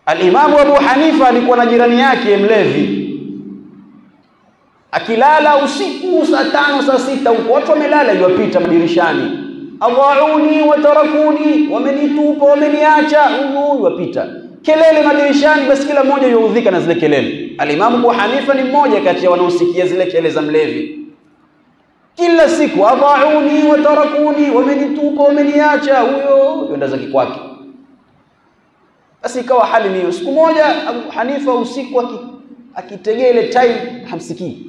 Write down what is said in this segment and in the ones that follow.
Alimamu Abu Hanifa alikuwa na jirani yake mlevi, akilala usiku saa tano saa sita huko watu wamelala, iwapita madirishani, adhauni watarakuni, wamenitupa wameniacha, huyu iwapita kelele madirishani, basi kila mmoja yuudhika na zile kelele. Alimamu Abu Hanifa ni mmoja kati ya wanaosikia zile kelele za mlevi kila siku, adhauni watarakuni, wamenitupa wameniacha, huyo yenda zake kwake. Basi ikawa hali ni hiyo. Siku moja Abu Hanifa usiku akitegea ile time hamsikii,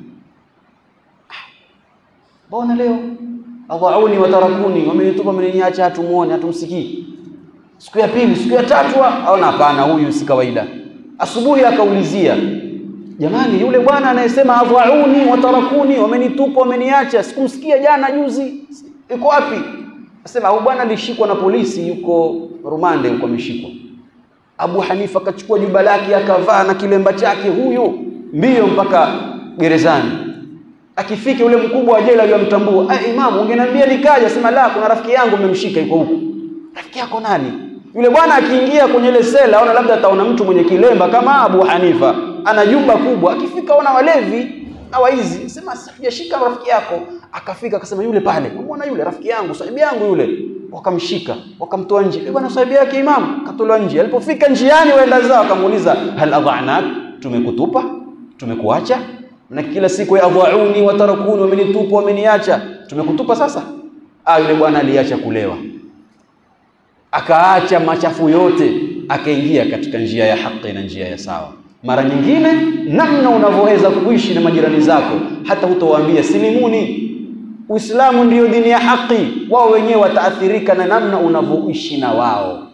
mbona leo adhauni watarakuni, wamenitupa wameniacha, hatumuone hatumsikii. Siku ya pili, siku ya tatu, aona hapana, huyu si kawaida. Asubuhi akaulizia Jamani, yule bwana anayesema adhauni watarakuni, wamenitupa wameniacha, sikumsikia jana juzi, yuko wapi? Asema huyu bwana alishikwa na polisi, yuko rumande, yuko ameshikwa. Abu Hanifa akachukua juba lake akavaa na kilemba chake, huyu mbio mpaka gerezani. Akifika yule mkubwa wa jela aliyomtambua, ah, imamu, ungeniambia nikaja. Sema la, kuna rafiki yangu mmemshika, yuko huko. Rafiki yako nani? Yule bwana akiingia kwenye ile sela, aona labda ataona mtu mwenye kilemba kama Abu Hanifa ana jumba kubwa, akifika ona walevi na waizi, sema sijashika rafiki yako. Akafika akasema, yule pale, umeona yule rafiki yangu, sahibi yangu yule. Wakamshika wakamtoa nje, e bwana, sahibi yake imamu katolewa nje. Alipofika njiani, waenda zao, akamuuliza hal adhanak, tumekutupa tumekuacha? Na kila siku ya adhauni watarakuni, wamenitupa wameniacha, tumekutupa sasa. Ah, yule bwana aliacha kulewa, akaacha machafu yote, akaingia katika njia ya haki na njia ya sawa. Mara nyingine namna unavyoweza kuishi na majirani zako, hata hutowaambia silimuni, Uislamu ndiyo dini ya haki, wao wenyewe wataathirika na namna unavyoishi na wao.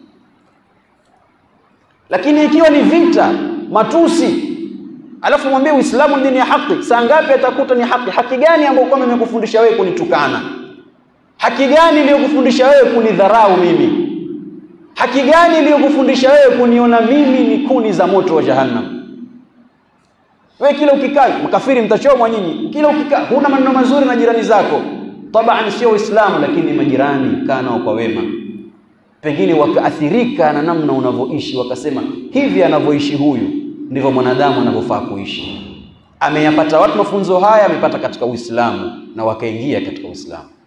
Lakini ikiwa ni vita, matusi, alafu mwambie Uislamu ni dini ya haki, saa ngapi atakuta ni haki? Haki gani ambayo kwamba imekufundisha wewe kunitukana? Haki gani iliyokufundisha wewe kunidharau mimi? Haki gani iliyokufundisha wewe kuniona mimi ni kuni za moto wa Jahannam? Wewe kila ukikaa, makafiri mtachomwa nyinyi. Kila ukikaa huna maneno mazuri na jirani zako, tabaan sio Uislamu, lakini majirani kaa nao kwa wema, pengine wakaathirika na namna unavyoishi, wakasema hivi anavyoishi huyu ndivyo mwanadamu anavyofaa kuishi. Ameyapata watu mafunzo haya, amepata katika Uislamu na wakaingia katika Uislamu.